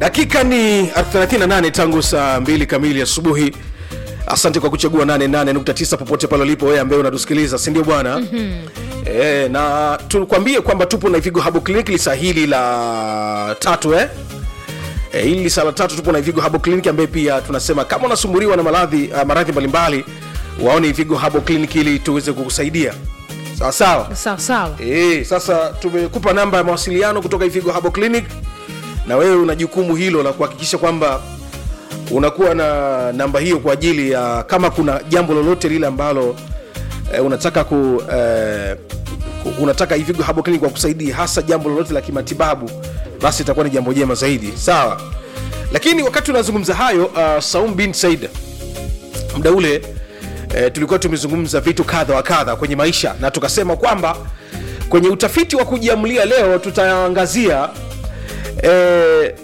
dakika ni 38 tangu saa 2 kamili asubuhi asante kwa kuchagua 88.9 popote pale ulipo wewe ambaye unatusikiliza si ndio bwana mm-hmm. e, na tukwambie kwamba tupo na ivigo habo clinic lisa hili la tatu eh? E, hili lisa la tatu tupo na ivigo habo clinic ambaye pia tunasema kama unasumbuliwa na maradhi uh, maradhi mbalimbali waone ivigo habo clinic ili tuweze kukusaidia sawa sawa sawa sawa e, sasa tumekupa namba ya mawasiliano kutoka ivigo habo clinic na wewe una jukumu hilo la kuhakikisha kwamba unakuwa na namba hiyo kwa ajili ya kama kuna jambo lolote lile ambalo e, unataka ku e, unataka Ivigo Herbal Clinic wakusaidia hasa jambo lolote la kimatibabu, basi itakuwa ni jambo jema zaidi, sawa. Lakini wakati unazungumza hayo, uh, Saum bin Said muda ule e, tulikuwa tumezungumza vitu kadha wa kadha kwenye maisha na tukasema kwamba kwenye utafiti wa kujiamulia leo tutaangazia e,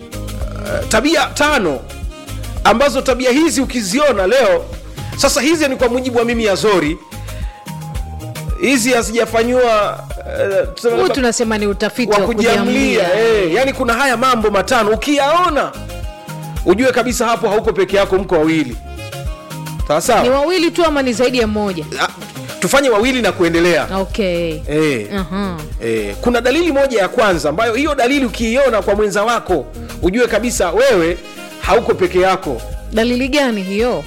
tabia tano ambazo tabia hizi ukiziona leo sasa hizi ni kwa mujibu wa mimi Azori hizi hazijafanyiwa eh, tuseme huu labda tunasema ni utafiti wa wa kujiamlia kujiamlia eh, yani kuna haya mambo matano ukiyaona ujue kabisa hapo hauko peke yako mko wawili sawa ni sawa wawili tu ama ni zaidi ya mmoja Ah, tufanye wawili na kuendelea okay eh. Aha. Eh, kuna dalili moja ya kwanza ambayo hiyo dalili ukiiona kwa mwenza wako ujue kabisa wewe hauko peke yako dalili gani hiyo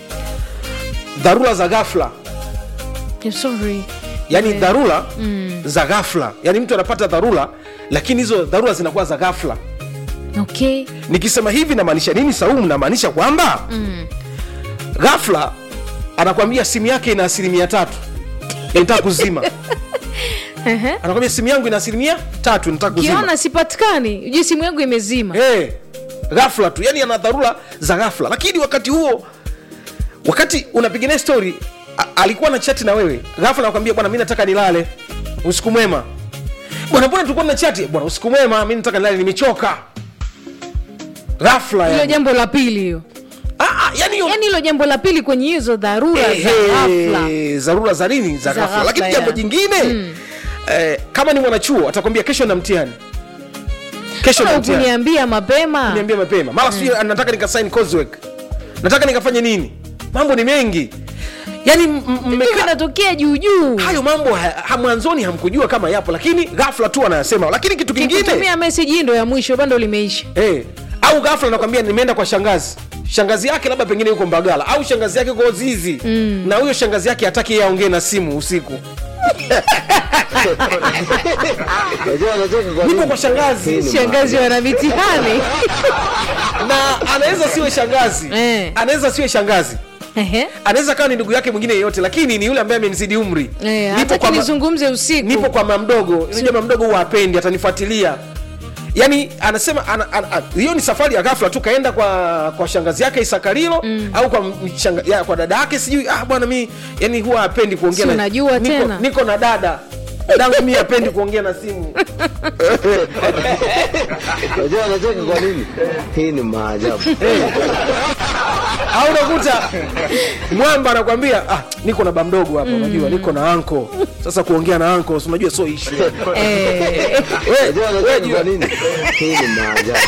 dharura za ghafla I'm sorry yani Eh. dharura mm. za ghafla yani mtu anapata dharura lakini hizo dharura zinakuwa za ghafla okay nikisema hivi namaanisha nini saumu namaanisha kwamba mm. ghafla anakwambia simu yake ina asilimia tatu nataka kuzima Ehe. anakwambia simu yangu ina asilimia tatu nataka kuzima kiona sipatikani ujue simu yangu imezima hey, ghafla tu yani ana dharura za ghafla lakini wakati huo wakati unapiga naye story a- alikuwa na chati na wewe ghafla nakwambia bwana mi nataka nilale usiku mwema bwana mbona tulikuwa na chati bwana usiku mwema mi nataka nilale nimechoka ghafla hilo yani. jambo la pili hiyo Ah, ah, yani hiyo- yaani hilo jambo la pili kwenye hizo dharura za Ehe, ghafla dharura za nini za Za ghafla ghafla, lakini jambo ya. jingine eh, kama ni mwanachuo atakwambia kesho na mtihani kesho na Mbona mtihani ukuniambia mapema niambia mapema mara sijui nataka nikasign coursework nataka nikafanye nini mambo ni mengi yani m- m- Vitu mmekaa vinatokea juu juu hayo mambo ha, ha, mwanzoni hamkujua kama yapo lakini ghafla tu anayasema lakini kitu kingine kikutumia meseji hii ndo ya mwisho bando limeisha eh, au ghafla nakwambia nimeenda kwa shangazi shangazi yake labda pengine yuko mbagala au shangazi yake yuko zizi mm. na huyo shangazi yake hataki yeye aongee na simu usiku Unajua anacheka kwa nipo nini? kwa shangazi shangazi wana mitihani na anaweza siwe shangazi Eh. anaweza siwe shangazi Ehe. anaweza kawa ni ndugu yake mwingine yeyote lakini ni yule ambaye amenizidi umri Eh, Nipo hata kwa ma- nizungumze usiku nipo kwa mama mdogo unajua mama mdogo huwa apendi atanifuatilia yaani anasema ana, ana, ana, hiyo ni safari ya ghafla tu kaenda kwa kwa shangazi yake isakarilo mm. au kwa, mshanga, ya, kwa dada yake sijui ah bwana mi yani huwa apendi kuongea Si na- unajua niko, tena. niko na dada dadangu mi apendi kuongea na simu Unajua anacheka kwa nini? Hii ni maajabu. au unakuta mwamba anakwambia ah, niko na bamdogo hapa unajua niko na anko sasa kuongea na anko si unajua sio ishu Eh, Unajua anacheka kwa nini? Hii ni maajabu.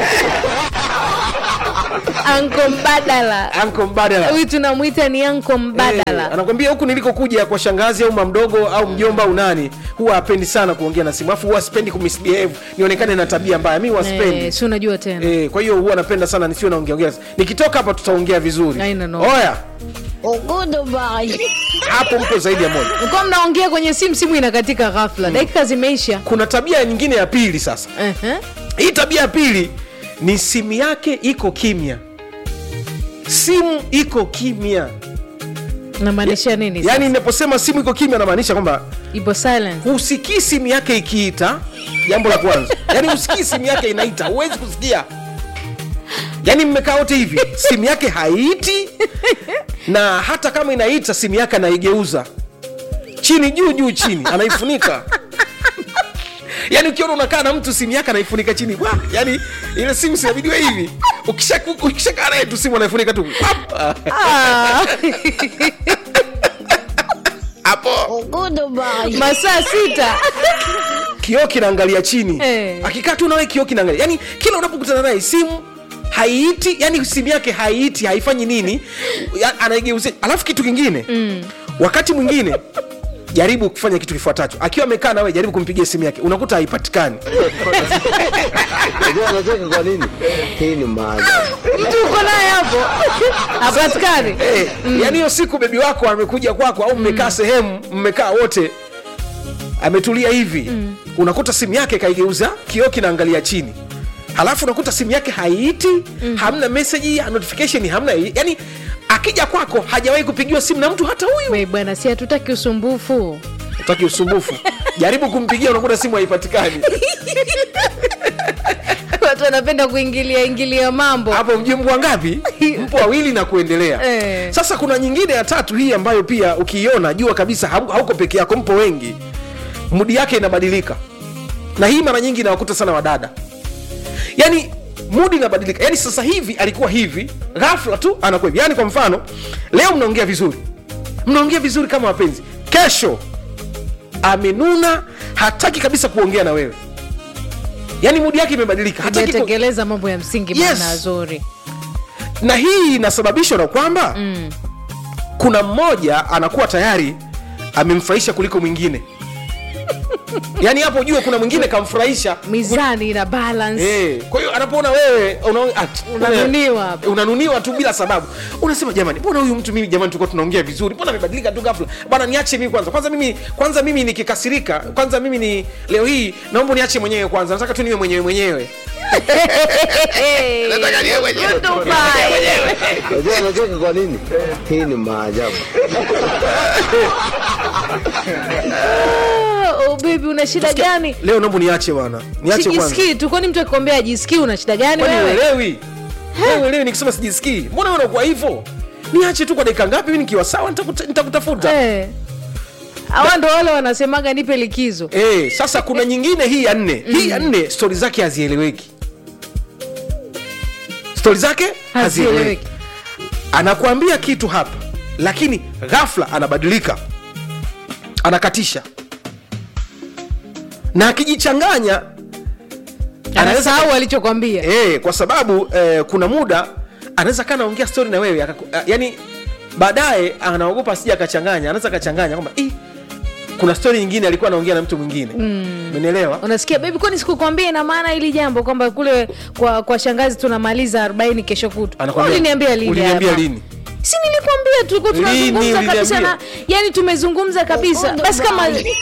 anko mbadala anko mbadala huyu tunamwita ni anko Eh, mbadala anakwambia huku nilikokuja kwa shangazi au mamdogo au mjomba au nani huwa apendi sana kuongea na simu afu huwa sipendi kumisbehave nionekane na tabia mbaya mi huwa sipendi Eh, si unajua tena Eh, kwa hiyo huwa napenda sana nisiwe naongeaongea nikitoka hapa tutaongea vizuri Haina no. oya hapo mpo zaidi ya moja mkuwa mnaongea kwenye simu simu inakatika ghafla dakika zimeisha kuna tabia nyingine ya pili sasa Ehe. hii tabia ya pili ni simu yake iko kimya simu iko kimya namaanisha nini yaani ninaposema simu iko kimya namaanisha kwamba ipo silence husikii simu yake ikiita jambo la kwanza yaani husikii simu yake inaita huwezi kusikia yaani mmekaa wote hivi simu yake haiiti na hata kama inaita simu yake anaigeuza chini juu juu chini anaifunika yaani ukiona unakaa na mtu simu yake anaifunika chini Wah, yaani ile simu sinabidiwa hivi Ukisha- ukishakaa naye tu simu anaifunika tu Pap! Ah, hapo masaa sita kioo kinaangalia chini Eh. akikaa tu nawe kioo kinaangalia yani kila unapokutana naye simu haiiti yani simu yake haiiti haifanyi nini ya- anaigeuzia alafu kitu kingine mm. wakati mwingine jaribu kufanya kitu kifuatacho akiwa amekaa nawe jaribu kumpigia simu yake unakuta haipatikani Unajua anacheka kwa nini? Hii ni maajabu. mtu uko naye hapo hapatikani Eh, yaani hiyo siku bebi wako amekuja kwako au mmekaa sehemu mmekaa wote ametulia hivi unakuta simu yake kaigeuza kioo kinaangalia chini halafu unakuta simu yake haiiti hamna meseji ya notification hamna yani akija kwako hajawahi kupigiwa simu na mtu hata huyu We bwana si hatutaki usumbufu utaki usumbufu jaribu kumpigia unakuta simu haipatikani watu wanapenda kuingilia ingilia mambo hapo mjue mpo wangapi mpo wawili na kuendelea Eh. sasa kuna nyingine ya tatu hii ambayo pia ukiiona jua kabisa hau- hauko peke yako mpo wengi mudi yake inabadilika na hii mara nyingi inawakuta sana wadada yani mudi inabadilika yani sasa hivi alikuwa hivi ghafla tu anakuwa hivi yani kwa mfano leo mnaongea vizuri mnaongea vizuri kama wapenzi kesho amenuna hataki kabisa kuongea na wewe yani mudi yake imebadilika hataki ku... hajatekeleza mambo ya msingi Yes. maana zuri na hii inasababishwa na kwamba mm. kuna mmoja anakuwa tayari amemfurahisha kuliko mwingine yaani hapo ujue kuna mwingine kamfurahisha mizani ina balance Eh, kwa hiyo anapoona wewe una, at, Unanuniwa hapo. unanuniwa tu bila sababu unasema jamani mbona huyu mtu mimi jamani tulikuwa tunaongea vizuri mbona amebadilika tu ghafla bwana niache mimi kwanza kwanza mimi kwanza mimi nikikasirika kwanza mimi ni leo hii naomba niache mwenyewe kwanza nataka tu niwe mwenyewe mwenyewe Nataka niwe mwenyewe. Unajua anacheka kwa nini? Hii ni maajabu. oh, baby una shida gani leo naomba niache bwana niache kwanza sijisikii tu kwani mtu akikwambia ajisikii una shida gani kwani wewe uelewi Wewe uelewi nikisema sijisikii mbona wewe unakuwa hivyo niache tu kwa dakika ngapi mimi nikiwa sawa nitakuta- nitakutafuta Eh. hawa ndo wale wanasemaga nipe likizo Eh, sasa kuna nyingine hii ya nne hii ya nne stori zake hazieleweki stori zake hazieleweki hazieleweki anakuambia kitu hapa lakini ghafla anabadilika anakatisha na akijichanganya anaweza anasahau alichokwambia e, kwa sababu e, kuna muda anaweza kaa naongea stori na wewe akaku- a- yani baadaye anaogopa asija akachanganya anaweza akachanganya kwamba "Ih, kuna stori nyingine alikuwa anaongea na mtu mwingine umenielewa unasikia bebi kwani sikukwambia ina maana hili jambo kwamba kule kwa, kwa shangazi tunamaliza 40 kesho kutu Anakwambia, uliniambia lini uliniambia hapa? lini? si nilikwambia tulikuwa Lini tunazungumza kabisa uliniambia? na yani tumezungumza kabisa basi kama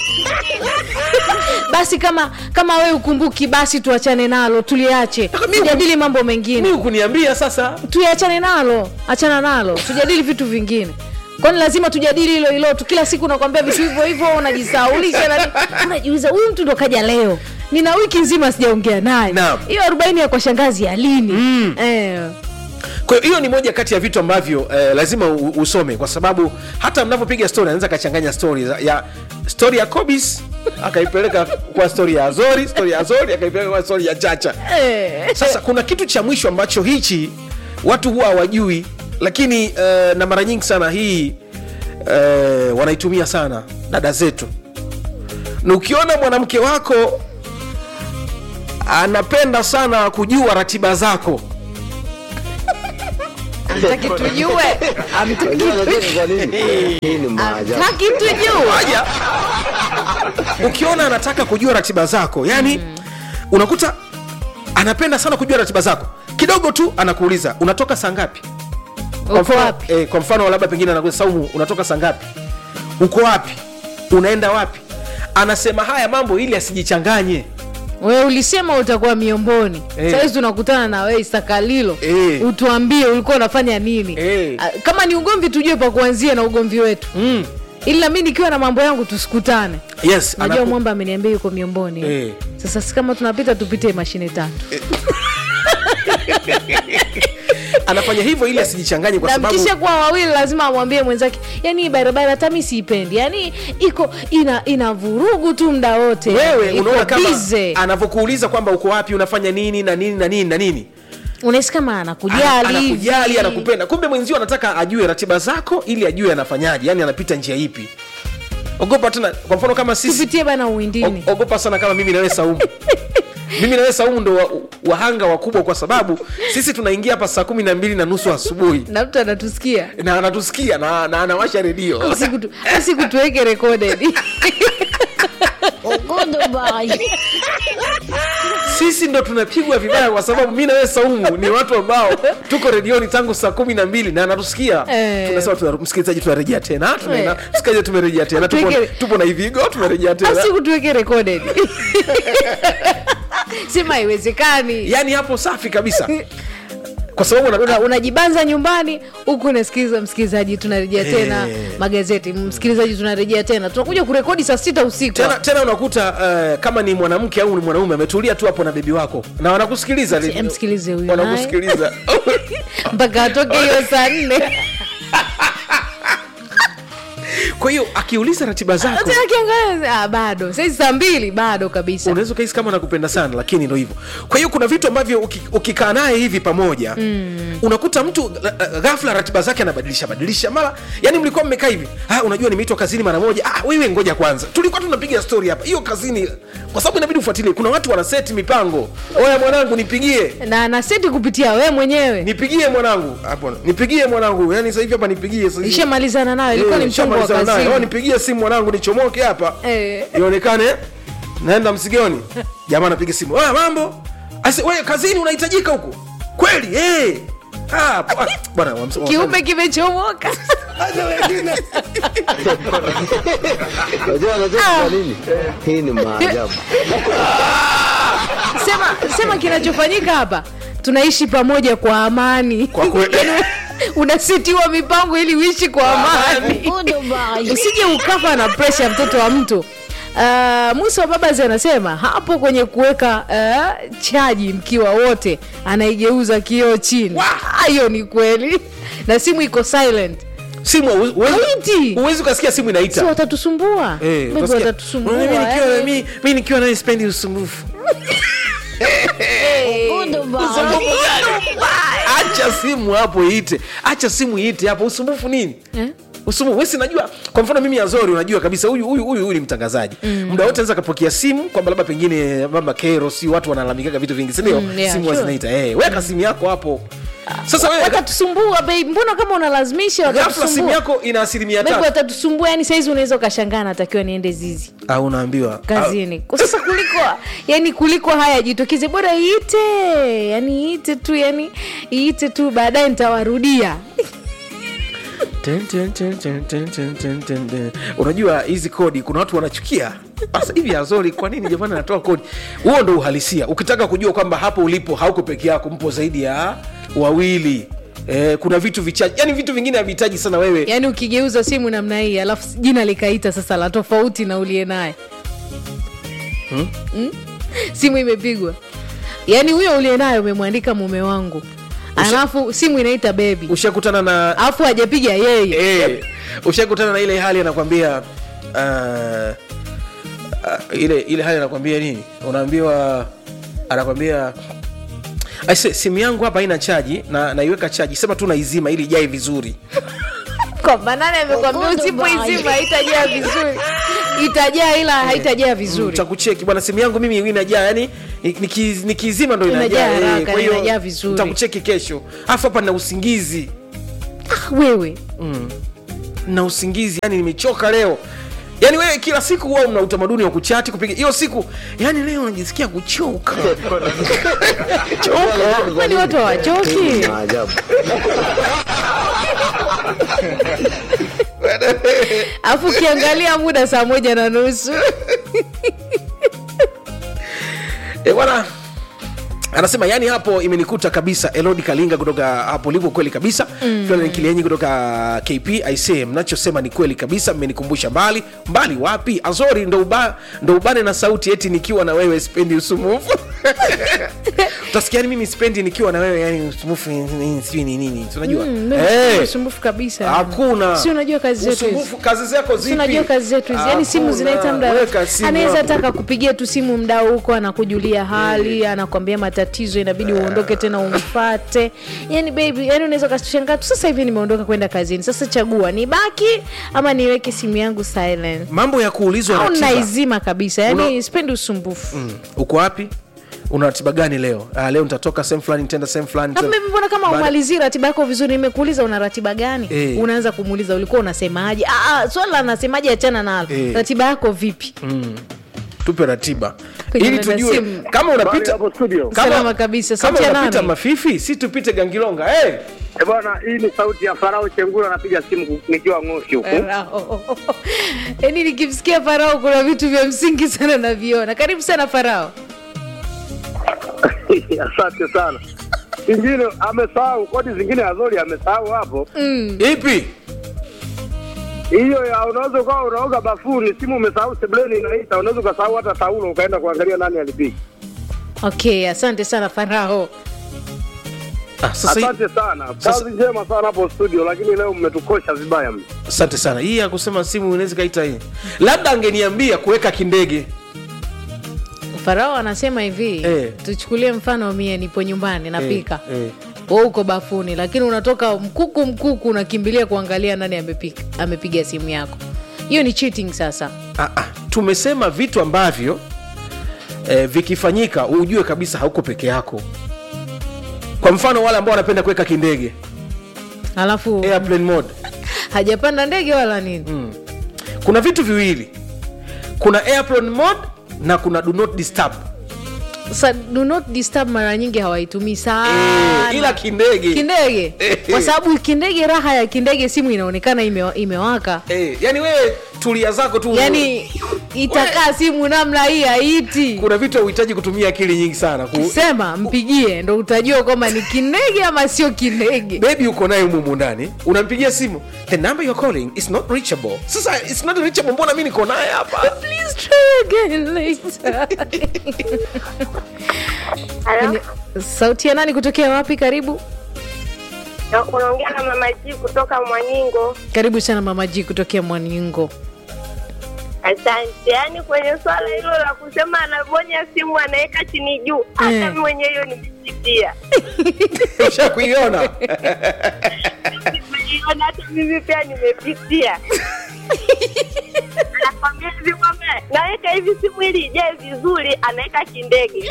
basi kama kama wewe ukumbuki basi tuachane nalo tuliache Mimi- tujadili mambo mi mengine ukuniambia sasa tuiachane nalo achana nalo tujadili vitu vingine kwani lazima tujadili hilo hilo tu kila siku nakwambia vitu hivyo hivyo unajisaulisha na unajiuliza huyu mtu ndo kaja leo nina wiki nzima sijaongea naye Naam. hiyo arobaini ya kwa shangazi ya lini mm. eh. kwa hiyo hiyo ni moja kati ya vitu ambavyo eh, lazima u, usome kwa sababu hata mnapopiga story anaweza akachanganya story za- ya story ya Kobis akaipeleka kwa story ya Azori story ya Azori akaipeleka kwa story ya Chacha Eh. sasa kuna kitu cha mwisho ambacho hichi watu huwa hawajui lakini uh, na mara nyingi sana hii uh, wanaitumia sana dada zetu na ukiona mwanamke wako anapenda sana kujua ratiba zako Hamtaki tujue Hamtaki Unajua anacheka kwa nini? Hii ni maajabu. Hamtaki tujue Aja. ukiona anataka kujua ratiba zako yani unakuta anapenda sana kujua ratiba zako kidogo tu anakuuliza unatoka saa ngapi kwa uko mfano, wapi eh, kwa mfano labda pengine anakuuliza saumu unatoka saa ngapi uko wapi unaenda wapi anasema haya mambo ili asijichanganye wewe ulisema utakuwa miomboni Eh. sahizi tunakutana na wewe isakalilo Eh. utuambie ulikuwa unafanya nini Eh. Ah, kama ni ugomvi tujue pa kuanzia na ugomvi wetu mm. ili nami nikiwa na mambo yangu tusikutane yes najua anaku- mwamba ameniambia yuko miomboni Eh. sasa si kama tunapita tupite mashine tatu anafanya hivyo ili asijichanganye kwa na sababu mkisha kuwa wawili lazima amwambie mwenzake yani hii barabara hata mi siipendi yani iko ina ina vurugu tu mda wote wewe Iko unaona kama busy. anavyokuuliza kwamba uko wapi unafanya nini na nini na nini na nini unahisi kama Ana- anakujali anakujali hivi. anakupenda kumbe mwenzio anataka ajue ratiba zako ili ajue anafanyaje yani anapita njia ipi ogopa tena kwa mfano kama sisi tupitie bana uwindini O- ogopa sana kama mimi nawe saumu mimi nawe saumu ndo wa- wahanga wakubwa kwa sababu sisi tunaingia hapa saa kumi na mbili na nusu asubuhi na mtu anatusikia na anatusikia na, na anawasha redio Usikutu- usikutuweke recorded sisi ndo tunapigwa vibaya kwa sababu mi nawe saumu ni watu ambao tuko redioni tangu saa kumi na mbili na anatusikia Eh. tunasema tuna, msikilizaji tunarejea tena tunaenda Eh. msikilizaji tumerejea tena tupo, Tuweke- tupo na hivigo tumerejea tena asikutuweke recorded sema haiwezekani yaani hapo safi kabisa kwa sababu Una- una, unajibanza nyumbani huku unasikiliza msikilizaji tunarejea tena Eh. magazeti msikilizaji tunarejea tena tunakuja kurekodi saa sita usiku tena, tena unakuta uh, kama ni mwanamke au ni mwanaume ametulia tu hapo na bebi wako na wanakusikiliza Msi- msikilize huyu wanakusikiliza mpaka atoke hiyo saa nne kwa hiyo akiuliza ratiba zako Tena akiangalia, ah, bado saizi saa mbili bado kabisa unaweza ukahisi kama nakupenda sana lakini ndo hivyo kwa hiyo kuna vitu ambavyo uki- ukikaa naye hivi pamoja mm. unakuta mtu uh, uh, ghafla ratiba zake anabadilisha badilisha mara yani mlikuwa mmekaa hivi ah, unajua nimeitwa kazini mara moja ah, wewe ngoja kwanza tulikuwa tunapiga story hapa hiyo kazini kwa sababu inabidi ufuatilie kuna watu wanaseti mipango oya mwanangu nipigie na naseti kupitia we mwenyewe nipigie mwanangu hapo nipigie mwanangu yani sasa hivi hapa nipigie sasa hivi. ishamalizana nayo ilikuwa Eh, ni mchongo wa nishamalizana naye. Oh, kazini nipigie simu mwanangu nichomoke hapa Eh. ionekane naenda msigoni jamaa anapiga simu "Ah, mambo Ase, we kazini unahitajika huku kweli eh. Ah, po- ah, bwana wamse- kiume kimechomoka Acha wengine. Unajua anacheka kwa nini? Hii ni maajabu. sema sema kinachofanyika hapa tunaishi pamoja kwa amani Kwa kweli. Yaani unasitiwa mipango ili uishi kwa amani usije ukafa na presha ya mtoto wa mtu Uh, musa wa babazi anasema hapo kwenye kuweka uh, chaji mkiwa wote anaigeuza kioo chini Ah, hiyo ni kweli na simu iko silent simu huwezi- huwezi- Haiti. huwezi ukasikia simu si inaita watatusumbua Eh, Maybe utasikia, watatusumbua "Unajua mimi nikiwa na- yani. mi- mi nikiwa naye spendi usumbufu acha simu hapo iite acha simu iite hapo usumbufu nini Eh? usumbufu wesi najua kwa mfano mimi azori unajua kabisa huyu huyu huyu huyu ni mtangazaji mm. muda wote anaweza akapokea simu kwamba labda pengine mama kero si watu wanalalamikaga vitu vingi sindio Mm, yeah, simu sure. zinaita hey, weka simu yako hapo sasa wewe watatusumbua babe mbona kama unalazimisha ghafla simu watatusumbua yako ina asilimia Maybe tatu watatusumbua yani saizi unaweza ukashangaa natakiwa niende zizi au unaambiwa kazini Kwa sasa kuliko yani kuliko haya jitokeze bora iite yani iite tu yani iite tu baadaye nitawarudia Ten, ten, ten, ten, ten, ten, ten, ten, ten. unajua hizi kodi kuna watu wanachukia sasa hivi azori kwa nini jamani anatoa kodi huo ndo uhalisia ukitaka kujua kwamba hapo ulipo hauko peke yako mpo zaidi ya wawili Eh, kuna vitu vichache yani vitu vingine havihitaji sana wewe yani ukigeuza simu namna hii alafu jina likaita sasa la tofauti na uliye naye hmm? simu imepigwa yani huyo uliye naye umemwandika mume wangu alafu simu inaita bebi ushakutana na alafu hajapiga yeye eh, ushakutana na ile hali anakwambia uh, uh, ile ile hali anakwambia nini unaambiwa anakwambia aise simu yangu hapa haina chaji na naiweka chaji sema tu naizima ili ijae vizuri kwamba nani amekwambia usipoizima haitajaa vizuri itajaa ila haitajaa vizuri takucheki bwana simu yangu mimi inajaa yani niki- nikizima ndo Inajaa inajaa eh, haraka, kwa hiyo inajaa vizuri. nitakucheki kesho afu hapa na usingizi ah, wewe na usingizi yani nimechoka leo yaani wewe kila siku huwa mna utamaduni wa kuchati kupiga hiyo siku yani leo najisikia kuchoka kwani watu hawachoki Hii ni maajabu. alafu ukiangalia muda saa moja na nusu Eh, bwana anasema yani hapo imenikuta kabisa elodi kalinga kutoka hapo ulipo kweli kabisa mm. kilienyi kutoka kp aisee mnachosema ni kweli kabisa mmenikumbusha mbali mbali wapi azori ndo, uba, ndo ubane na sauti eti nikiwa na wewe spendi usumufu utasikia yani mimi sipendi nikiwa na wewe yani usumbufu nini, sijui ni nini si unajua Mm, Eh, usumbufu kabisa hakuna si unajua kazi zetu hizi usumbufu kazi zako Si zipi unajua kazi zetu hizi yani simu Hakuna. zinaita mda Weka simu anaweza hapo. taka kupigia tu simu mda huko anakujulia hali anakwambia matatizo inabidi uondoke tena umfate yani baby yani unaweza ukashangaa tu sasa hivi nimeondoka kwenda kazini sasa chagua nibaki ama niweke simu yangu silent mambo ya kuulizwa au ratiba naizima kabisa yani Una- sipendi usumbufu Mm. uko wapi una ratiba gani leo ah, leo nitatoka sehemu fulani nitaenda sehemu fulani Alafu nita- mimi mbona kama Baada- umalizii ratiba yako vizuri nimekuuliza una ratiba gani Eh. unaanza kumuuliza ulikuwa unasemaje Ah, ah, swala la nasemaje achana nalo Eh. ratiba yako vipi tupe ratiba Kwenye ili namba tujue simu. kama Habari unapita hapo studio. kama- Salama kabisa. kama Sauti ya unapita nani? mafifi si tupite gangilonga hey! Eh, bwana, hii ni sauti ya Farao Chengula, napiga simu nikiwa Ng'osi huku. Farao. yaani nikimsikia farao kuna vitu vya msingi sana naviona karibu sana farao Asante sana. Ingine amesahau kodi zingine Azori amesahau hapo. ipi Hiyo ya unaweza ukawa unaoga bafuni, simu umesahau sebuleni inaita, unaweza ukasahau hata taulo ukaenda kuangalia nani alipiga. okay asante sana farao ah, sasa hii- Asante sana, sasa- kazi njema sana hapo studio, lakini leo mmetukosha vibaya mno. asante sana hii ya kusema simu inaweza kaita hii labda angeniambia kuweka kindege farao anasema hivi Eh. tuchukulie mfano mie nipo nyumbani napika Eh, eh. we uko bafuni lakini unatoka mkuku mkuku unakimbilia kuangalia nani amepika, amepiga simu yako hiyo ni cheating sasa ah, ah, tumesema vitu ambavyo eh, vikifanyika ujue kabisa hauko peke yako kwa mfano wale ambao wanapenda kuweka kindege alafu airplane mode hajapanda ndege wala nini kuna vitu viwili kuna airplane mode na kuna do not disturb Sa, do not disturb mara nyingi hawaitumii sana eh, ila kindege kindege kwa sababu kindege raha ya kindege simu inaonekana ime, imewaka eh, yani wewe tulia zako tu yani itakaa simu namna hii haiti kuna vitu hauhitaji kutumia akili nyingi sana ku... sema mpigie ndo utajua kwamba ni kindege ama sio kindege bebi uko naye umumu ndani unampigia simu the number you're calling is not reachable sasa it's not reachable mbona mi niko naye hapa Please try again later. Halo, Ni- sauti ya nani kutokea wapi karibu Na- unaongea na mama G kutoka Mwaningo. karibu sana mama ji kutokea mwaningo Asante. Yaani kwenye swala hilo la kusema anabonya simu anaweka chini juu, hata Eh. mimi mwenyewe hiyo nimepitia. usha kuiona Nimeiona hata mimi pia nimepitia. Anakwambia hivi kwamba naweka hivi simu ili ijae vizuri, anaweka kindege.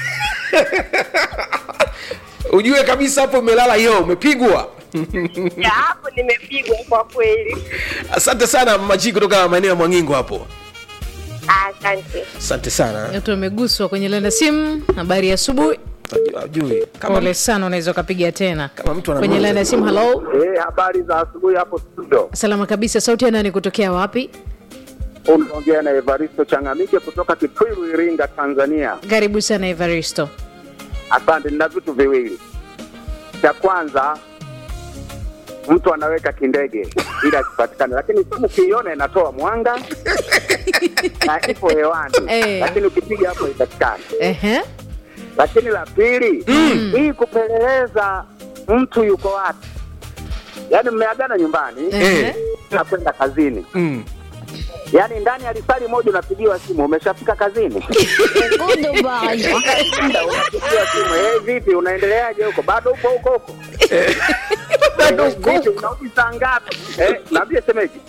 ujue kabisa hapo umelala hiyo umepigwa Ya hapo nimepigwa kwa kweli. asante sana maji kutoka maeneo ya mwangingo hapo Asante. asante sana watu wameguswa kwenye lenda simu habari ya asubuhi ajui kama, pole sana unaweza ukapiga tena kama mtu ana kwenye lenda ya simu halo Eh, habari za asubuhi hapo studio. salama kabisa sauti ya nani kutokea wapi Unaongea na Evaristo Changamike kutoka Kitwiru, Iringa, Tanzania. karibu sana evaristo Asante, nina vitu viwili. Cha kwanza, mtu anaweka kindege ili asipatikane, lakini simu ukiiona inatoa mwanga na ipo hewani Eh. lakini ukipiga hapo ipatikane. Ehe. Lakini la pili, hii kupeleleza mtu yuko wapi, yaani mmeagana nyumbani Ehe. na kwenda kazini, mm. yaani ndani ya lisali moja unapigiwa simu, umeshafika kazini Unaenda, unapigiwa simu, hey, vipi, unaendeleaje huko? Bado upo huko huko? Bado Eh, uko vipi, unarudi saa ngapi? Eh, naambie semeji.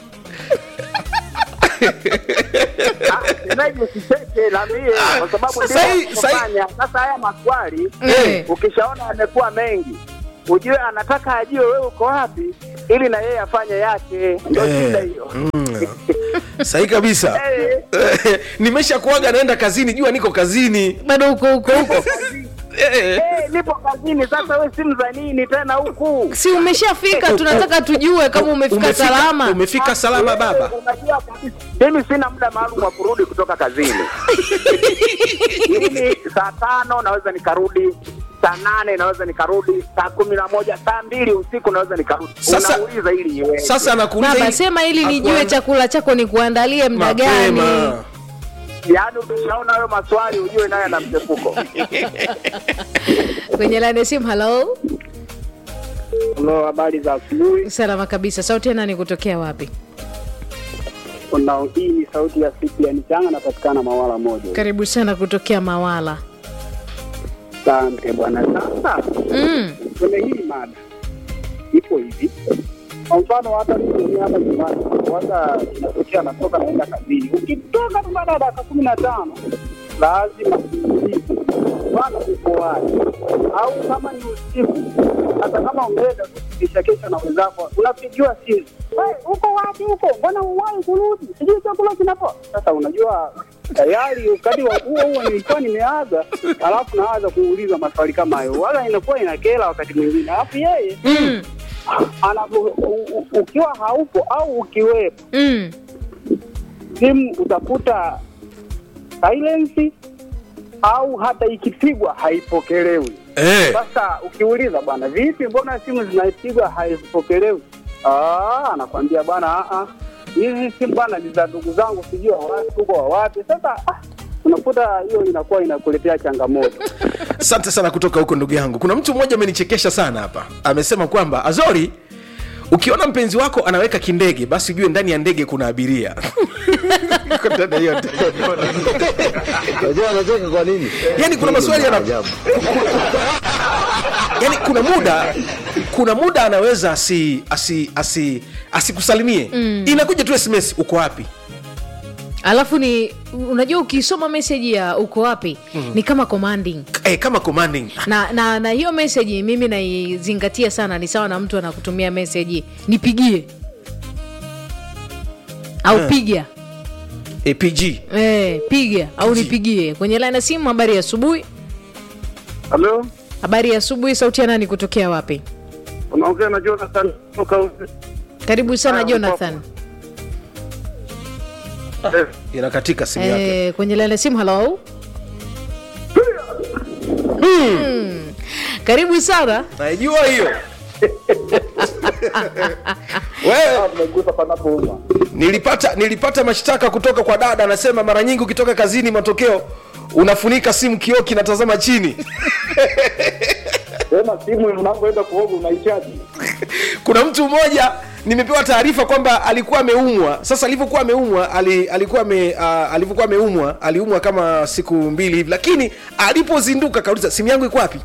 Ah, Semeji usicheke, naambie kwa sababu Sasa hii- ndivyo sasa hii- wanavyofanya. Sasa haya maswali Eh. ukishaona yamekuwa mengi, ujue anataka ajue wewe uko wapi, ili na yeye afanye yake. Ndio Eh. shida hiyo. mm. sahi kabisa Eh. nimesha kuaga naenda kazini jua niko kazini bado huko huko huko Eh, Eh, nipo kazini sasa, we simu za nini tena huku? si umeshafika tunataka tujue kama umefika salama umefika salama baba Unajua kabisa, mimi sina muda maalum wa kurudi kutoka kazini. mimi saa tano naweza nikarudi, saa nane naweza nikarudi, saa kumi na moja, saa mbili usiku naweza nikarudi. Sasa- Unauliza ili iweje? sasa nakuuliza baba hii- sema ili nijue Hakuan- chakula chako ni kuandalie mda gani mapema yaani ukishaona hayo maswali ujue naye ana mchepuko. kwenye laini ya simu halo Halo, habari za asubuhi. salama kabisa sauti ya nani kutokea wapi Kuna hii ni sauti ya Cyprian Changa, napatikana Mawala moja. karibu sana kutokea mawala Asante bwana. Sasa mm. kwenye hii mada ipo hivi, kwa mfano hata mimi mwenyewe hapa nyumbani kwanza inatokea natoka naenda kazini, ukitoka tu baada ya dakika kumi na tano lazima uulize bwana, uko wapi? Au kama ni usiku, hata kama umeenda tu kesha kesha na wenzako, unapigiwa simu, "Wewe, uko wapi huko? Mbona uwahi kurudi? Sijui chakula kinapoa. Sasa unajua tayari wakati wa huo huo nilikuwa nimeaga, alafu naanza kuuliza maswali kama hayo, wala inakuwa inakera wakati mwingine, alafu yeye Mm. anapo u- u- ukiwa haupo au ukiwepo, Mm. simu utakuta silence au hata ikipigwa haipokelewi. eh. Sasa ukiuliza bwana, vipi, mbona simu zinapigwa haizipokelewi? Ah, anakwambia bwana, ah, ah, hizi simu bwana ni za ndugu zangu, sijui wa wapi huko wa wapi. Sasa ah, unakuta hiyo inakuwa inakuletea changamoto. asante sana kutoka huko ndugu yangu kuna mtu mmoja amenichekesha sana hapa amesema kwamba azori ukiona mpenzi wako anaweka kindege basi ujue ndani ya ndege kuna abiria Iko ndani ya hiyo ndege. Unajua anacheka kwa nini? Yaani kuna Hii ni maswali yana- maajabu. yaani kuna muda kuna muda anaweza asi asi asi asikusalimie mm. inakuja tu sms uko wapi alafu ni unajua ukisoma meseji ya uko wapi mm. ni kama commanding eh, kama commanding na, na, na hiyo meseji mimi naizingatia sana ni sawa na mtu anakutumia meseji nipigie au Eh. piga eh, pg eh, piga au nipigie kwenye line ya simu habari ya asubuhi Halo, habari ya asubuhi sauti ya nani kutokea wapi unaongea na Jonathan kutoka karibu sana Ah, jonathan inakatika simu yake eh, kwenye line ya simu halo Hmm. karibu sana naijua hiyo wewe umegusa panapouma. nilipata nilipata mashtaka kutoka kwa dada anasema mara nyingi ukitoka kazini matokeo unafunika simu kioo kinatazama chini Tena simu unapoenda kuoga unaichaji. kuna mtu mmoja nimepewa taarifa kwamba alikuwa ameumwa sasa alivyokuwa ameumwa ali, alikuwa ame, uh, alivyokuwa ameumwa aliumwa kama siku mbili hivi lakini alipozinduka kauliza simu yangu iko wapi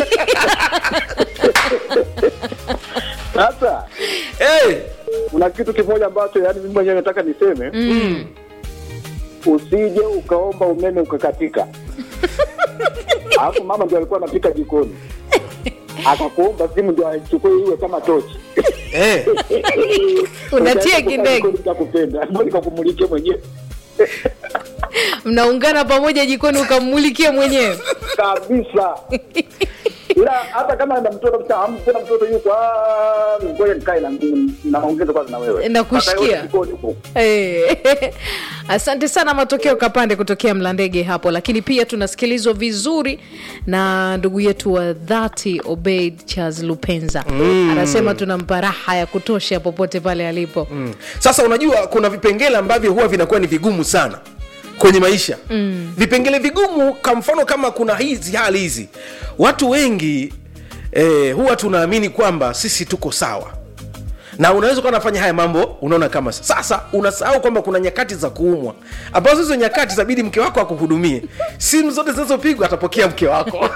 Sasa hey, kuna kitu kimoja ambacho yani mimi mwenyewe nataka niseme mm. usije ukaomba umeme ukakatika alafu mama ndio alikuwa anapika jikoni akakuomba simu ndio aichukue iwe kama tochi hey. unatia kindege kakupenda nikakumulikia mwenyewe mnaungana pamoja jikoni ukammulikie mwenyewe kabisa ila hata kama na mtoto mtamu tena mtoto yuko ah, ngoja nikae na naongeza kwanza na wewe Nakushikia. Mpaka yote jikoni huko. Eh, asante sana matokeo kapande kutokea mlandege hapo lakini pia tunasikilizwa vizuri na ndugu yetu wa dhati obeid charles lupenza mm. anasema tunampa raha ya kutosha popote pale alipo mm. sasa unajua kuna vipengele ambavyo huwa vinakuwa ni vigumu sana kwenye maisha mm. vipengele vigumu kwa mfano kama kuna hizi hali hizi watu wengi eh, huwa tunaamini kwamba sisi tuko sawa na unaweza ukawa unafanya haya mambo unaona kama sasa unasahau kwamba kuna nyakati za kuumwa ambazo hizo nyakati zabidi mke wako akuhudumie simu zote zinazopigwa atapokea mke wako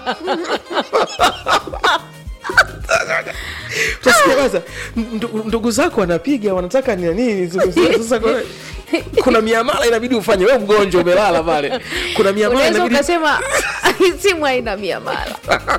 Utasikia kwanza ndu- ndugu zako wanapiga wanataka ni nini sasa kuna, kuna miamala inabidi ufanye we mgonjwa umelala pale kuna miamala unaweza inabidi ukasema simu haina miamala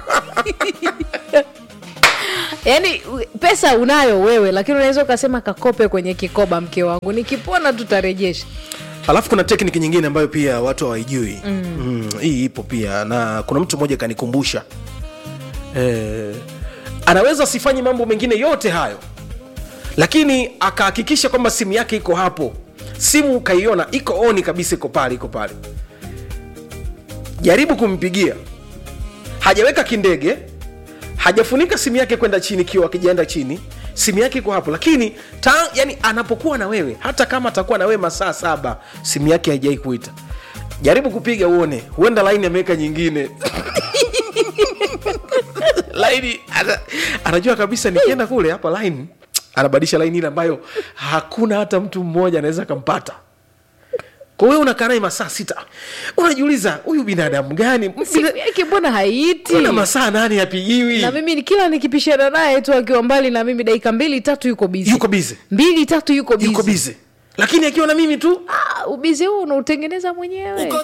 yaani u- pesa unayo wewe lakini unaweza ukasema kakope kwenye kikoba mke wangu nikipona tutarejesha alafu kuna tekniki nyingine ambayo pia watu hawaijui mm. mm, hii ipo pia na kuna mtu mmoja kanikumbusha eh, anaweza asifanye mambo mengine yote hayo lakini akahakikisha kwamba simu yake iko hapo simu ukaiona iko oni kabisa iko pale iko pale jaribu kumpigia hajaweka kindege hajafunika simu yake kwenda chini kiwa akijaenda chini simu yake iko hapo lakini ta, yani anapokuwa na wewe hata kama atakuwa na wewe masaa saba simu yake haijai kuita jaribu kupiga uone huenda laini ameweka nyingine laini ana, anajua kabisa nikienda kule hapa laini anabadilisha laini ile ambayo hakuna hata mtu mmoja anaweza akampata kwa hiyo unakaa naye masaa sita unajiuliza huyu binadamu gani simu yake mbona haiiti na masaa nane apigiwi na mimi ni- kila nikipishana naye tu akiwa mbali na mimi dakika mbili tatu yuko bizi yuko bize mbili tatu yuko yuko bizi bize lakini akiwa na mimi tu Ah, ubizi huu unautengeneza mwenyewe